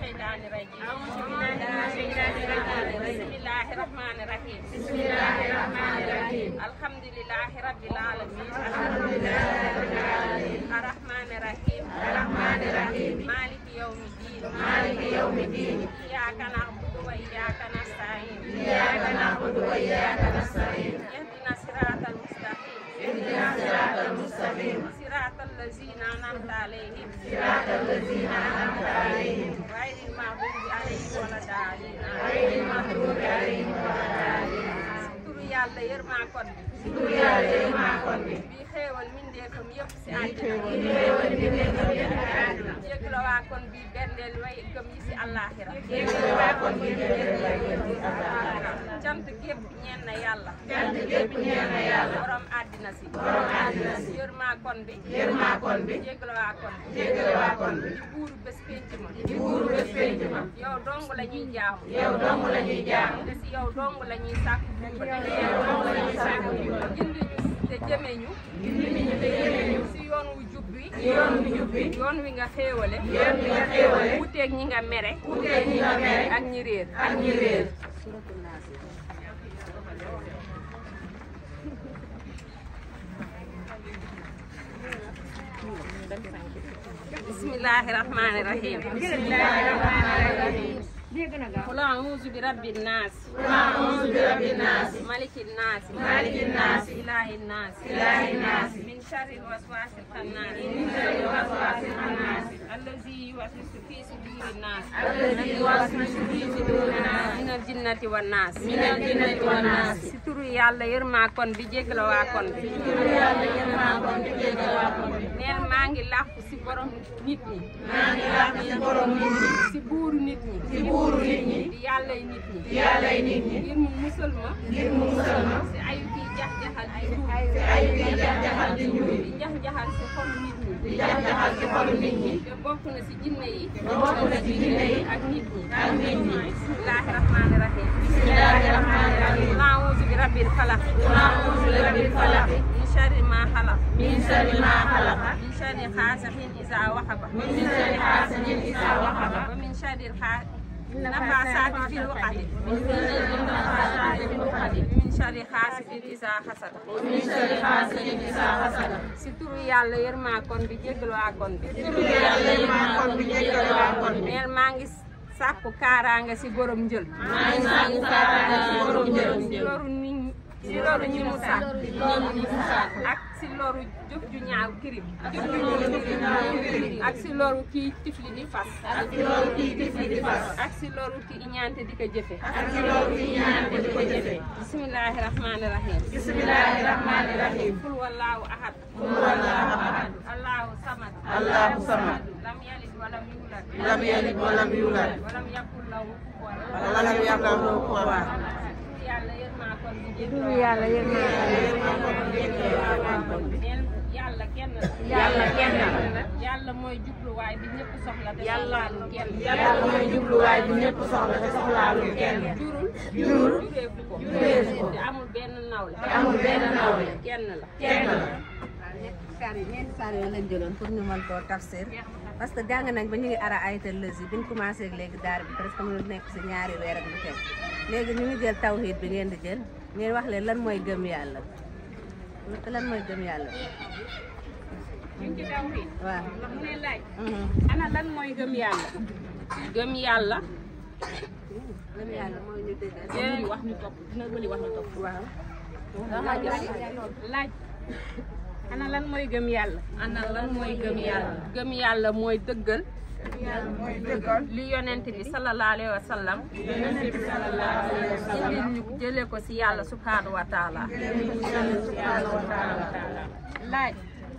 الشيطان الرجيم أعوذ بالله من الشيطان الرجيم بسم الله الرحمن الرحيم بسم الله الرحمن الرحيم الحمد لله رب العالمين الحمد لله رب العالمين الرحمن الرحيم الرحمن الرحيم مالك يوم الدين مالك يوم الدين إياك نعبد وإياك نستعين إياك نعبد وإياك نستعين اهدنا الصراط المستقيم اهدنا الصراط المستقيم صراط الذين أنعمت عليهم صراط الذين أنعمت عليهم غير المغضوب عليهم ولا الضالين غير المغضوب عليهم ولا الضالين turu yàlla yërmaa kon bi tur yàlla yi maa kon bi bi xéewal mindeefam yëpp si yi àddina xéewal bi nekk yëpp ci àdduna jéggla waa kon bi bendeel way gëm yi si àllaaxira jéggale waa kon bi ñu leen lay yëpp ci àllaaxira cant gépp ñeen na yàlla cant gépp ñeel na yàlla borom àddina si borom àddina si yërmaa kon bi yërmaa kon bi jéggla waa kon bi jéggale waa kon bi di buuru bés pénc ma di buuru bés penc ma yow dong la ñuy jaamu yow dong la ñuy jaam te si yow dong la ñuy sàkku te yow dong la ñuy sàkku ndimbal gindi ñu te jëme ñu gindi ñu te jëme ñu si yoon wu jub bi yoon wu jub bi yoon wi nga xéewale yoon wi nga xéewale wuteeg ñi nga mere wuteeg ñi nga mere ak ñi réer ak ñi réer bismillahi rahmani rahim bismillahi rahmani rahim qul a'udhu bi rabbin nas أعوذ برب الناس malikin nas مالك الناس ilahin nas إله الناس min sharri الوسواس الخناس من شر الوسواس الخناس الذي يوسوس في صدور الناس الذي يوسوس في صدور الناس min aljinnati wan nas من الجنة والناس si turu yàlla yërmaa kon bi jéggala waa kon bi tur yàlla yërmaa kon bi jéggal waa kon bi neel maa ngi làqu si borom nit ñi maa ngi làq ci borom nit ñi si buuru nit ñi ci buuru nit ñi di yàllay nit ñi yàllay nit ñi ngir mu musal ma ngir mu musal ma si ayu kiy jax-jaxal di tuub te ayu yi jax-jaxal di ñuy di jax-jaxal si xolu nit ñi di jax-jaxal ci xolu nit ñi te bokk na si jinne yi te bokk na ci jinne yi ak nit ñi ak nit ñi bismillahi rahmani rahim bismillahi rahmani rahim naawuzu bi rabbil falaq أعوذ برب الفلق min sharri ma xalaq من شر ما خلق min sharri xaasiqin isa waxaba من شر حاسد إذا وقب wa min sharri nafasaati fil uqadi من شر النفاثات في العقد min sharri xaasidin isa xasada ومن شر حاسد إذا حسد si turu yàlla yërmaa kon bi jéggal waa kon bi tur yàlla yi maa kon bi jéggal waa kon bi neel maa ngi sàkku kaaraange si borom njël maa ngi sàkku kaaraange ci borom njëriñ si loru nit ñi si loru ñi mu sàkk loolu ñu fi sàkk ak si loru jëf ju ñaaw kirim jëf ju loolu ñaaw ñu naaw kirim kiri ak si loru kii tifli di fas ak ci loolu kii di fi di fas ak si loru ki iñaante di ko jëfe ak ci loolu kii ñaan ko di ko jëfe bismillahi rahmani rahim bismillahi rahmani rahim qul wallahu ahad qul wallahu ahad allahu samad allahu samad lam yalid walam yulad lam yalid walam yulad walam yakul lahu kufuwan walam yakul lahu kufuwan turu yàlla yërmaa kon bi jéggal turu yàlla yërmaa neel yàlla kenn la yàlla kenn la yàlla mooy jubluwaay bi ñëpp soxla te soxlaalu kenn yàlla mooy jubluwaay bi ñëpp soxla te soxlaalul kenn jurul jurul jureefu ko jureefu ko te amul benn nawle te amul benn nawle kenn la kenn la saar yi ñeenti saar yooyu lañ jëloon pour ñu mën koo tafsir parce que jàng nañ ba ñu ngi ara ayatal lësi bi ñu commencé ak léegi daara bi presque mu nekk si ñaari weer ak lu teg léegi ñu ngi jël tawhid bi ngeen di jël ngeen wax leen lan mooy gëm yàlla lan mooy gëm yàlla ñu ngi ci tawhid waaw ndax mu ne laaj mhm. ana lan mooy gëm yàlla gëm yàlla gëm yàlla mooy ñu dëggal dina wax ñu topp dina bëri wax ñu topp waaw laaj ana lan mooy gëm yàlla ana lan mooy gëm yàlla gëm yàlla mooy dëggal li yonent bi sallallahu alayhi wa sallam indil ñu jëlee ko si yàlla subhanahu wa taala laaj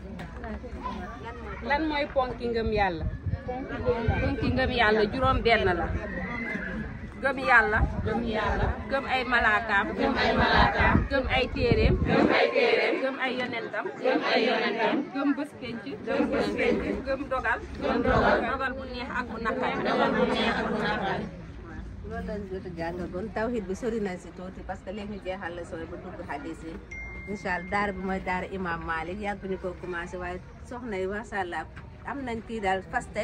lan mooy ponki ngëm yàlla ponki ngëm yàlla juróom benn la gëm yàlla gëm yàlla gëm ay malaakaam gëm ay malaakaam gëm ay téeréem gëm ay téeréem gëm ay yonentam gëm ay yonentam gëm bés penc gëm bés penc gëm dogal gëm dogal dogal bu neex ak bu naqari dogal bu neex ak bu naqari loolu lañ jot a jàngagoon tawhid bi sori nañ si tuuti parce que léegi ñu jeexal la sooy ba dugg hadis yi incha allah daara bi mooy daara imam Malick yàgg ñu ko commencé waaye soxna yi macha allah am nañ kii daal faste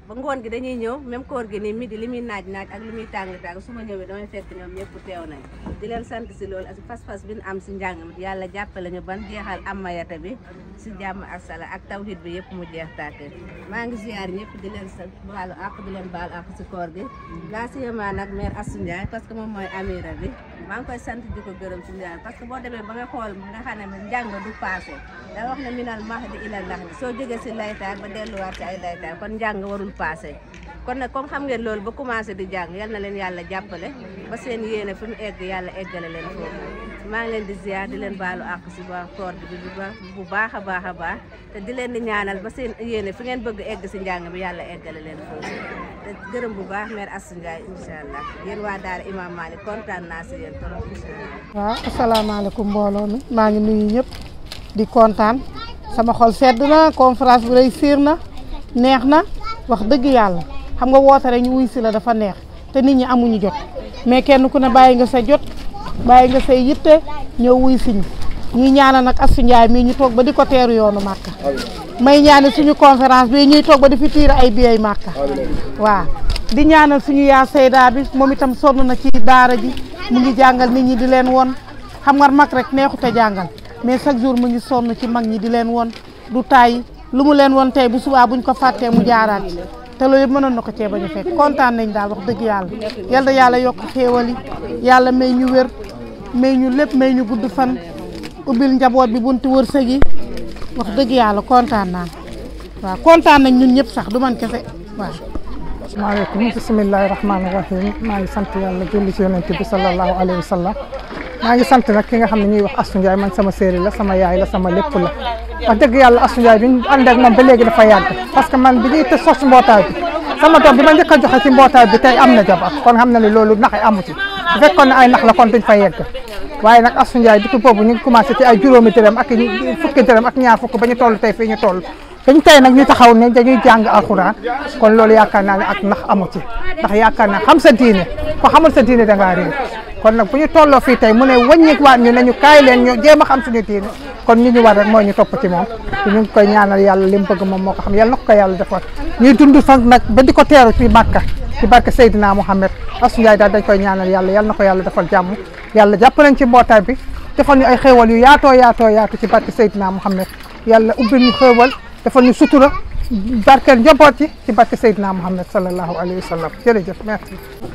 ba ngoon gi dañuy ñëw même koor gi nii midi li muy naaj naaj ak li muy tàng tàng su ma ñëwee damay fekk ñoom ñëpp teew nañ di leen sant si loolu ak fas-fas bi ñu am si njàng mi yàlla jàppale ñu ban jeexal amayata bi si jàmm ak sala ak tawhid bi yëpp mu jeex tàkk maa ngi ziar ñëpp di leen sant baalu àq di leen baal àq si koor gi laa siyama nag mère Assou Ndiaye parce que moom mooy amira bi maa ngi koy sant di ko gërëm si njàng parce que boo demee ba nga xool nga xam ne njàng du passé da wax ne minal mahdi ilal lahdi soo jógee si laytaay ba delluwaat si ay laytaay kon njàng warul passé kon nag comme xam ngeen loolu ba commencé di jàng yal na leen yàlla jàppale ba seen yéene fi mu egg yàlla eggale leen foofu maa ngi leen di ziar di leen baalu àq si waa koor bi bu baax a baax a baax te di leen di ñaanal ba seen yéene fi ngeen bëgg egg si njàng bi yàlla eggale leen foofu te gërëm bu baax mère Assou Ndiaye incha allah yéen waa daara Imam Malick kontaan naa si yéen trop incha allah. waaw asalaamaaleykum mbooloo mi maa ngi nuyu ñëpp di kontaan sama xol sedd na conférence bu réussir na neex na wax dëgg yàlla xam nga woote rek ñu wuy si la dafa neex te nit ñi amuñu jot mais kenn ku ne bàyyi nga sa jot bàyyi nga say yitte ñëw wuy si ñu ñuy ñaanal nag Assou Ndiaye mii ñu toog ba di ko teeru yoonu Màkka may ñaanal suñu conférence bi ñuy toog ba di fi tiir ay biyey Màkka waaw di ñaanal suñu yaa Seyda bi moom itam sonn na ci daara ji mu ngi jàngal nit ñi di leen won xam nga mag rek neexut a jàngal mais chaque jour mu ngi sonn ci mag ñi di leen won du tàyyi lu mu leen won tey bu subaa buñ ko fàttee mu jaaraat ci te loolu yëpp mënoon na ko cee bañ a fekk kontaan nañ daal wax dëgg yàlla yal na yàlla yokk xéewal yi yàlla may ñu wér may ñu lépp may ñu gudd fan ubbil njaboot bi bunti wërsëg yi wax dëgg yàlla kontaan naa waaw kontaan nañ ñun ñëpp sax du man kese waaw. asalaamaaleykum bisimilahi rahmaani rahim maa ngi sant yàlla julli ci yonent bi sallallahu alayhi wa sallam maa ngi sant nag ki nga xam ne ñuy wax Assou Ndiaye man sama séeri la sama yaay la sama lépp la wax dëgg yàlla Assou Ndiaye bi ñu ànd ak moom ba léegi dafa yàgg parce que man bi ñuy te sos mbootaay bi sama doom bi ma njëkk a joxe ci mbootaay bi tey am na jabar kon xam na ne loolu naxe amu ci bu fekkoon ne ay nax la kon duñ fa yegg waaye nag Assou Ndiaye depuis boobu ñu ngi commencé ci ay juróomi dërëm ak fukki dërëm ak ñaar fukk ba ñu toll tey fii ñu toll dañ tey nag ñu taxaw ne dañuy jàng alxuraan kon loolu yaakaar naa ne ak nax amu ci ndax yaakaar naa xam sa diine ko xamul sa diine da ngaa réer kon nag bu ñu tolloo fii tey mu ne wàññi waat ñu ne ñu kaay leen ñu jéem a xam suñu diine kon ñu ñu war rek mooy ñu topp ci moom te ñu ngi koy ñaanal yàlla li mu bëgg moom moo ko xam yàlla na ko ko yàlla defal ñuy dund fan nag ba di ko teeru ci Màkka ci barke Seydina Mouhamed Assou Ndiaye daal dañ koy ñaanal yàlla yàlla na ko yàlla defal jàmm yàlla jàpp nañ ci mbootaay bi defal ñu ay xéewal yu yaatoo yaatoo yaatu ci barke Seydina Mouhamed yàlla ubbil ñu xéewal defal ñu sutura barkeel njaboot yi ci barke Seydina Mouhamed sallallahu alayhi wa sallam jërëjëf merci.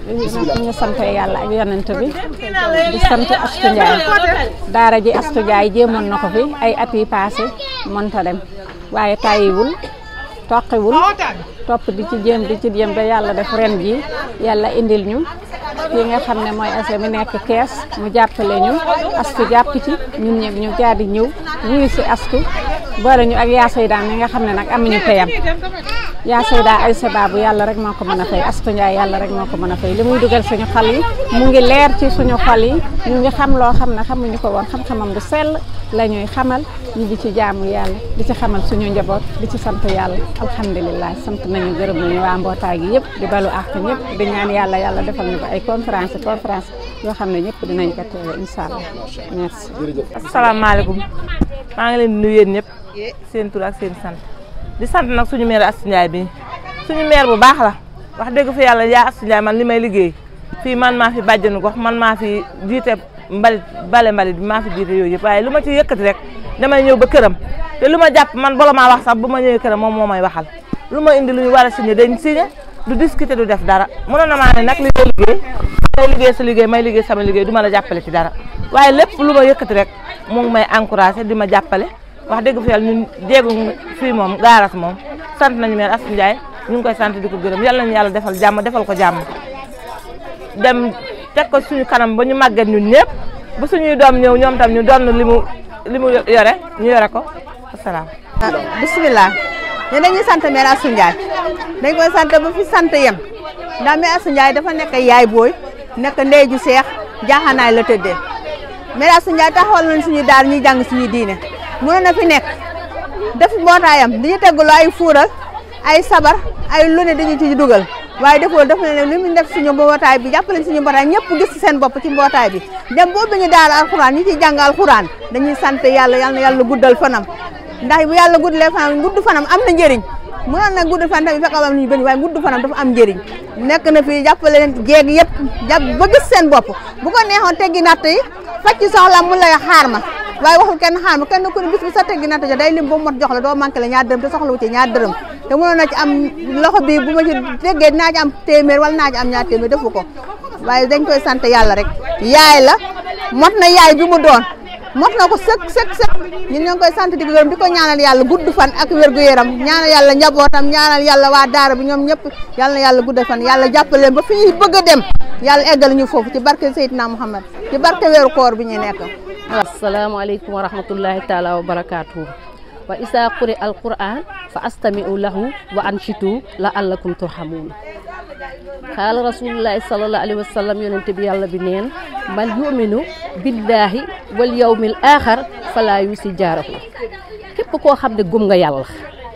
ñu ngi sant yàlla ak yonent bi di sant Assou Ndiaye daara ji Assou Ndiaye jéemoon na ko fi ay at yi passé mënta dem waaye tàyyiwul toqiwul topp di ci jéem di ci jéem ba yàlla def ren ji yàlla indil ñu ki nga xam ne mooy ase mi nekk kees mu jàppale ñu astu jàpp ci ñun ñëpp ñu jaar di ñëw wuyu si astu boole ñu ak yaa sayda mi nga xam ne nag amuñu payam yaa sayda ay sababu yàlla rek moo ko mën a fay astu njaay yàlla rek moo ko mën a fay li muy dugal suñu xol yi mu ngi leer ci suñu xol yi ñu ngi xam loo xam ne xamuñu ko woon xam-xamam bu sell la ñuy xamal ñu di ci jaamu yàlla di ci xamal suñu njaboot di ci sant yàlla alhamdulilah sant nañu gërëm nañu waa mbootaay gi yëpp di balu àq ñëpp di ñaan yàlla yàlla defal ñu ko ay conférence conférence yoo xam ne ñëpp dinañ ko teewe incha allah merci. asalaamaaleykum maa ngi leen di nuyu yéen ñëpp seen tur ak seen sant di sant nag suñu maire Assou Ndiaye bi suñu maire bu baax la wax dëgg fi yàlla yaa Assou Ndiaye man li may liggéey fii man maa fi bàjjenu gox man maa fi jiite mbalit bale mbalit bi maa fi jiite yooyu yëpp waaye lu ma ci yëkkati rek damay ñëw ba këram te lu ma jàpp man bala maa wax sax bu ma ñëwee këram moom moo may waxal lu ma indi lu ñu war a signé dañ signé du discuter du def dara mënoon na maa ne nag li ngay liggéey may liggéey sa liggéey may liggéey sama liggéey du ma la jàppale ci dara waaye lépp lu ma yëkkati rek mu ngi may encouragé di ma jàppale wax dëgg fi yàlla ñun jéegu fii moom gaaras moom sant nañu meen Assou Ndiaye ñu ngi koy sant di ko gërëm yàlla nañu yàlla defal jàmm defal ko jàmm dem teg ko suñu kanam ba ñu màgget ñun ñëpp bu suñuy doom ñëw ñoom tam ñu doon li mu li mu yore ñu yore ko asalaam bisimilah ñu dañuy sant mère Assou Ndiaye dañ koy sant ba fi sant yem ndax mère Assou Ndiaye dafa nekk yaay booy nekk ndey ju seex jaaxanaay la tëddee mère Assou Ndiaye taxawal nañ suñu daar ñuy jàng suñu diine mënoon na fi nekk def mbootaayam diñu tegglu ay fuural ay sabar ay lu ne dañu ci dugal waaye defoo def na ne li mu def suñu mbootaay bi jàppale suñu mbootaay ñëpp gis seen bopp ci mbootaay bi dem boobu ñu daal alxuraan ñu ciy jàng alxuraan dañuy sant yàlla yal na yàlla guddal fanam ndax bu yàlla guddalee fanam gudd fanam am na njëriñ mënoon na gudd fan tamit fekk am ñu bëri waaye gudd fanam dafa am njëriñ nekk na fi jàppale leen jéeg yëpp jàpp ba gis seen bopp bu ko neexoon teggi natt yi faj ci soxla mun la xaar ma waaye waxul kenn xaar ma kenn ku ne bis bi sa teggi natt ja day lim ba mot jox la doo manqué la ñaar dërëm te soxla wu ci ñaar dërëm te mënoon na ci am loxo bi bu ma ci teggee dinaa ci am téeméer wala naa ci am ñaar téeméer defu ko waaye dañ koy sant yàlla rek yaay la mot na yaay bi mu doon mot na ko sëkk sëkk sëkk ñun ñoo ngi koy sant di ko gërëm di ko ñaanal yàlla gudd fan ak wér-gu-yaram ñaanal yàlla njabootam ñaanal yàlla waa daara bi ñoom ñëpp yàlla na yàlla gudd fan yàlla jàppale leen ba fi ñuy bëgg a dem yàlla eggal ñu foofu ci barke Seydina Muhammad ci barke weeru koor bi ñu nekk asalaamaaleykum wa rahmatullahi taala wa barakaatuhu wa isa quri alquran fa astami'u lahu wa anshitu la allakum turhamuun xaala rasulullahi sallallahu alayhi wa sallam yonente bi yàlla bi neen man yuminu billahi wal yawmil axar fala yusi jaarahu képp koo xam ne gëm nga yàlla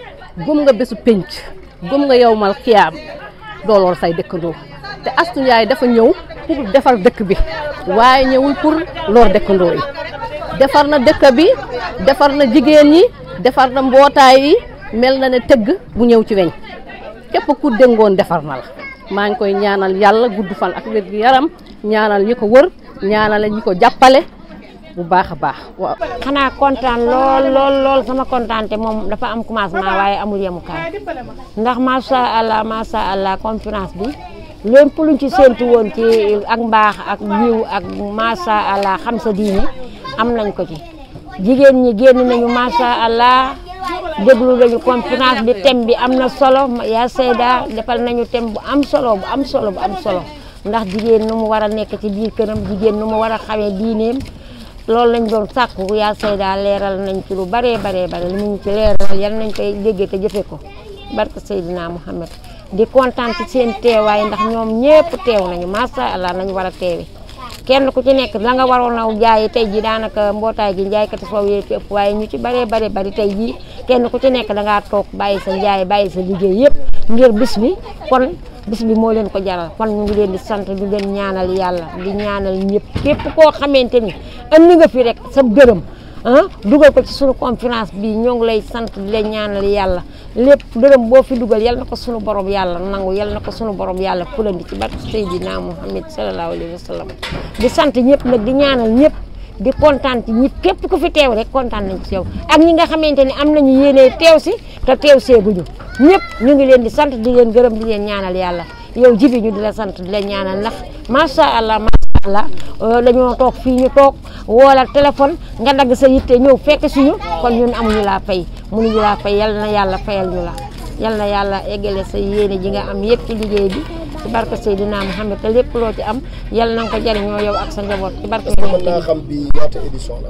gëm nga bésu pénc gëm nga yowmal xiyaam doo lool say dëkkandoo te Astu Njaay dafa ñëw pour defar dëkk bi waaye ñëwul pour loor dëkkandoo yi defar na dëkk bi defar na jigéen ñi defar na mbootaay yi mel na ne tëgg bu ñëw ci weñ képp ku dëngoon defar na la maa ngi koy ñaanal yàlla gudd fan ak wér gu yaram ñaanal ñi ko wër ñaanal ñi ko jàppale bu baax a baax waaw. xanaa kontaan lool lool lool sama kontaan te moom dafa am commencement waaye amul yemukaay ndax macha allah macha allah conférence bi lépp luñ ci séntu woon ci ak mbaax ak yiw ak macha allah xam sa diine am nañ ko ci jigéen ñi génn nañu macha allah. déglu nañu conférence bi thème bi am na solo yaa Seyda defal nañu thème bu am solo bu am solo bu am solo ndax jigéen nu mu war a nekk ci biir këram jigéen nu mu war a xamee diineem loolu lañ doon sàkku yaa Seyda leeral nañ ci lu baree baree bare li mu ñu ci leeral yal nañ koy déggee te jëfe ko barke Seydina Muhammad di kontaan ci seen teewaay ndax ñoom ñépp teew nañu macha allah nañu war a teewe kenn ku ci nekk la nga waroon a jaay tey ji daanaka mbootaay gi njaaykati soow yee ci ëpp waaye ñu ci baree bare bari tey ji kenn ku ci nekk da ngaa toog bàyyi sa njaay bàyyi sa liggéey yëpp ngir bis bi kon bis bi moo leen ko jaral kon ñu ngi leen di sant di leen ñaanal yàlla di ñaanal ñëpp képp koo xamante ni andi nga fi rek sa gërëm ah dugal ko ci sunu conférence bi ñoo ngi lay sant di leen ñaanal yàlla lépp dërëm boo fi dugal yal na ko sunu borom yàlla nangu yal na ko sunu borom yàlla fulandi ci barke Seydina Muhammad sallallahu alayhi wa sallam di sant ñëpp nag di ñaanal ñëpp di kontaan ci ñëpp képp ku fi teew rek kontaan nañ ci yow ak ñi nga xamante ni am nañu yéene teew si te teew seeguñu ñëpp ñu ngi leen di sant di leen gërëm di leen ñaanal yàlla yow jibi ñu di la sant di leen ñaanal ndax macha allah macha allah dañoo toog fii ñu toog woola téléphone nga dagg sa yitte ñëw fekk suñu kon ñun amuñu laa fay mënuñu laa fay yal na yàlla fayal ñu la yal na yàlla eggale sa yéene ji nga am yëpp ci liggéey bi ci barke Seydina Muhammad te lépp loo ci am yal na nga ko jariñoo yow ak sa njaboot ci barke mën naa xam bi ñaata édition la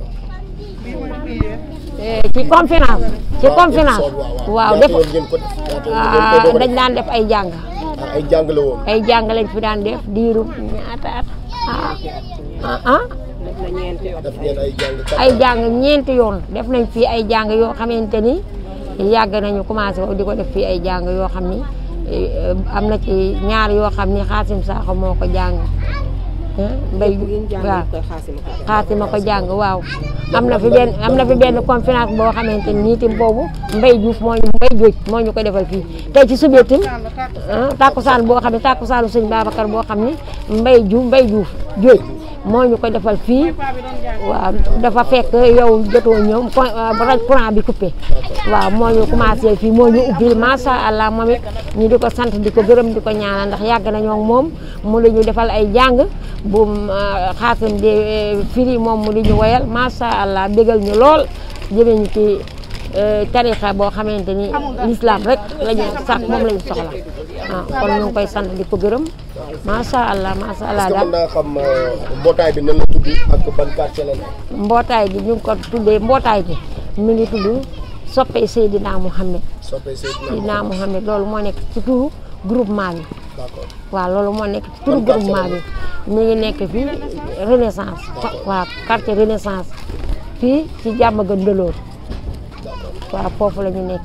ci conférence ci conférence waaw def ñaata yoon ngeen ko def ñaata yoon ngeen ko doog a dañ daan def ay jàng def ay jàng la woon ay jàng lañ fi daan def diiru ñaata at ah ah def ngeen ay jàng ay jàng ñeenti yoon def nañ fii ay jàng yoo xamante ni yàgg nañu commencé di ko def fii ay jàng yoo xam ni am na ci ñaar yoo xam ni xaasim saaxo moo ko jàng mbay waaw xaasima ko jàng waaw am na fi benn am na fi benn conférence boo xamante ni itam boobu mbay juuf moo ñu mbay jóoj moo ñu ko defal fii tey ci suba itam tàkkusaan boo xam ne tàkkusaanu sëñ Babacar boo xam ni mbay juuf mbay juuf jóoj moo ñu ko defal fii waaw dafa fekk yow jotoo ñëw raj courant bi coupé waaw moo ñu commencé fii moo ñu ubbil macha allah moom it ñu di ko sant di ko gërëm di ko ñaanal ndax yàgg nañoo ak moom mu la ñu defal ay jàng bu xaasim di firi moom mu di ñu woyal macha allah bégal ñu lool jëme ñu ci tarixa boo xamante ni l'islam rek lañu sax moom lañu soxla waaw kon ñu ngi koy sant di ko gërëm macha allah macha allah est-ce que daal mën naa xam mbootaay bi nan la tudd ak ban quartier la nekk mbootaay gi ñu ngi ko tuddee mbootaay gi mi ngi tudd soppey Seydina Mouhamed soppee Seydina Seydina Mouhamed loolu moo nekk ci turu groupement bi d'accord waaw loolu moo nekk ci turu Ban quartier la groupement bi mi ngi nekk fii renaissance waaw quartier renaissance fii ci jàmm gën dëloor waaw foofu la ñu nekkee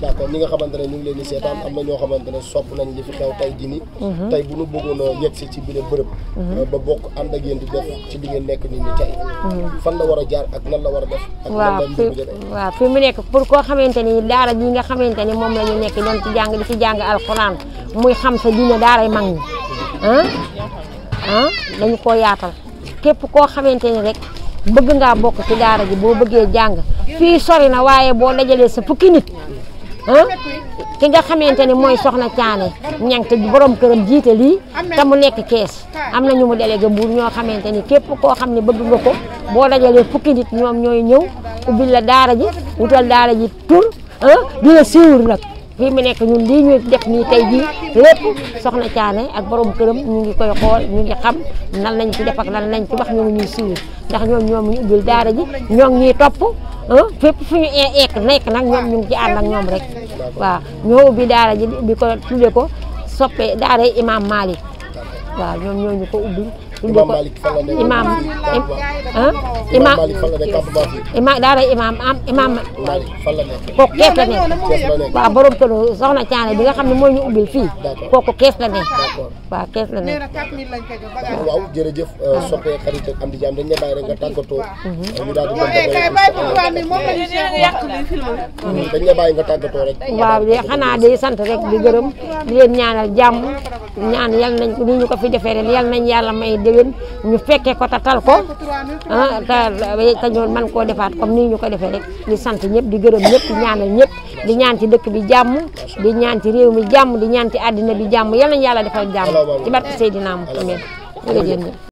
d'accord ñi nga xamante ne ñu ngi leen di seetaan am na ñoo xamante ne sopp nañ li fi xew tey jii nii Mhm. tey bu ñu bëggoon a yegg si ci biir bërëb Mhm. ba bokk ànd ak yéen di def ci li ngeen nekk nit ñi tey fan la war a jaar ak nan la war a def ak nan waaw la fi mbir mi di def waaw fi mu nekk pour koo xamante ni daara ji nga xamante ni moom la ñu nekk doon ci jàng di ci jàng alxuraan muy xam sa diine daaray mag ñi ah ah dañu koo yaatal képp koo xamante ni rek bëgg ngaa bokk ci daara ji boo bëggee jàng fii sori na waaye boo dajalee sa fukki nit ah ki nga xamante ni mooy soxna caane ñang te borom këram jiite lii te mu nekk kees am na ñu mu délégué buur ñoo xamante ni képp koo xam ne bëgg nga ko boo dajalee fukki nit ñoom ñooy ñëw ubbil la daara ji wutal daara ji tur ah di la siiwur nag fii mu nekk ñun lii ñuy def nii tey jii lépp soxna caane ak borom këram ñu ngi koy xool ñu ngi xam nan lañ ci def ak lan lañ ci wax ñu ngi ñuy siiwur ndax ñoom ñoom ñu ubbil daara ji ñoo ngi ñuy topp ah fépp fu ñu eek nekk nag ñoom ñu ngi ci ànd ak ñoom rek waaw ñoo ubbi daara ji ubbi ko tudde ko soppe daara imam Malick waaw ñoom ñoo ñu ko ubbi tudde Imam ko Malick fan la nekk imam ah Imam imam Malick fan la nekk campement fii imam daara imam am imam Malick fan la nekk kooku kees la nekk Kees la nekk waaw borom kër soxna Caane bi nga xam ne moo ñu ubbil fii kooku kees la nekk waaw kees la nekk waaw jërëjëf soppee xarit ak am di jaam dañ la bàyyi rek nga tàggatoo ñu daal di dem dañ la bàyyi nga tàggatoo rek waaw de xanaa di sant rek di gërëm di leen ñaanal jàmm ñaan yal nañ ko ni ñu ko fi defee ren yal nañ yàlla may déwén ñu fekkee ko tatal ko ah te te ñu man koo defaat comme nii ñu ko defee rek di sant ñëpp di gërëm ñëpp di ñaanal ñëpp di ñaan ci dëkk bi jàmm di ñaan ci réew mi jàmm di ñaan ci àddina bi jàmm yal nañ yàlla defal jàmm ci barke Seydina Muhammad jërëjëf